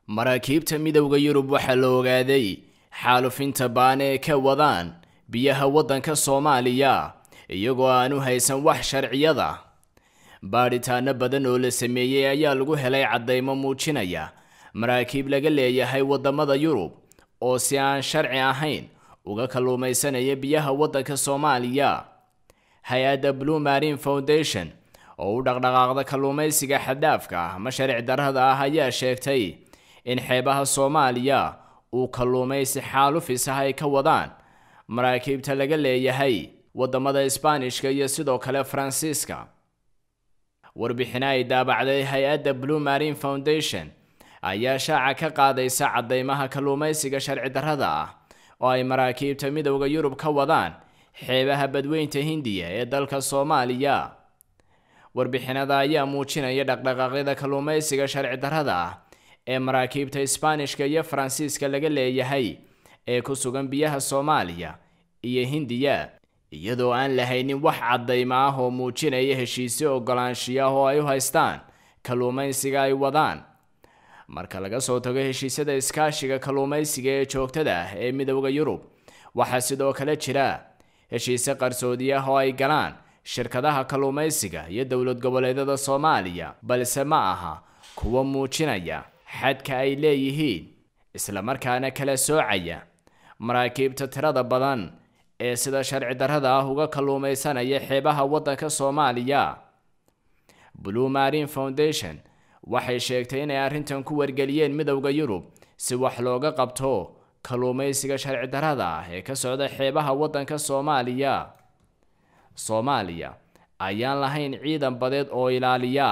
maraakiibta midowda yurub waxaa la ogaaday xaalufinta baane ee ka wadaan biyaha waddanka soomaaliya iyagoo aan u haysan wax sharciyada baadhitaano badan oo la sameeyey ayaa lagu helay caddaymo muujinaya maraakiib laga leeyahay waddamada yurub oo si aan sharci ahayn uga kalluumaysanaya biyaha waddanka soomaaliya hay-adda blue marine foundation oo u dhaqdhaqaaqda kalluumaysiga xaddaafka ah ama sharci darrada ah ayaa sheegtay in xeebaha soomaaliya uu kalluumaysi xaalufis ah ay ka wadaan maraakiibta laga leeyahay waddamada isbaanishka iyo sidoo kale faransiiska warbixino ay daabacday hay-adda blue marine foundation ayaa shaaca ka qaadaysa caddaymaha kalluumaysiga sharci darrada ah oo ay maraakiibta midowda yurub ka wadaan xeebaha badweynta hindiya ee dalka soomaaliya warbixinada ayaa muujinaya dhaqdhaqaaqyada kalluumaysiga sharci darrada ah ee maraakiibta isbaanishka iyo faransiiska laga leeyahay ee ku sugan biyaha soomaaliya iyo hindiya iyadoo aan lahaynin wax caddaymo ah oo muujinaya heshiisyo ogolaanshiyo ah oo ay u haystaan kalluumaysiga ay wadaan marka laga soo tago heshiisyada iskaashiga kalluumaysiga ee joogtada ah ee midowda yurub waxaa sidoo kale jira heshiisyo qarsoodi ah oo ay galaan shirkadaha kalluumaysiga iyo dowlad goboleedyada soomaaliya balse ma aha kuwa muujinaya xadka ay leeyihiin islamarkaana kala soocaya maraakiibta tirada badan ee sida sharci darrada ah uga kalluumaysanaya xeebaha waddanka soomaaliya blue marine foundation waxay sheegtay inay arrintan ku wargeliyeen midowda yurub si wax looga qabto kalluumaysiga sharci darrada ah ee ka socda xeebaha waddanka soomaaliya soomaaliya ayaan lahayn ciidan badeed oo ilaaliya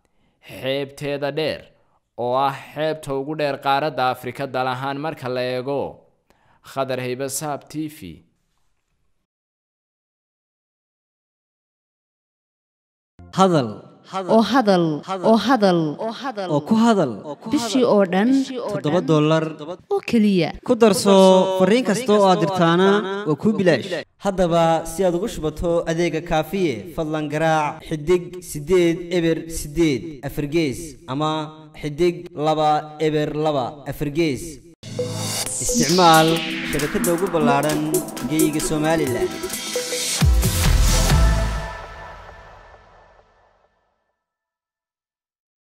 xeebteeda dheer oo ah xeebta ugu dheer qaaradda afrika dal ahaan marka la eego khadar haybasaab t v hadal oo hadal oo hadal oo ku hadal bishii oo dhan toddoba dollar oo keliya ku darso fariin kasta oo aad dirtaana waa kuu bilaash haddaba si aad ugu shubato adeega kaafiye fadlan garaac xidig siddeed eber siddeed afargees ama xidig laba eber laba afargees isticmaal shabakadda ugu ballaadhan geyga somalilan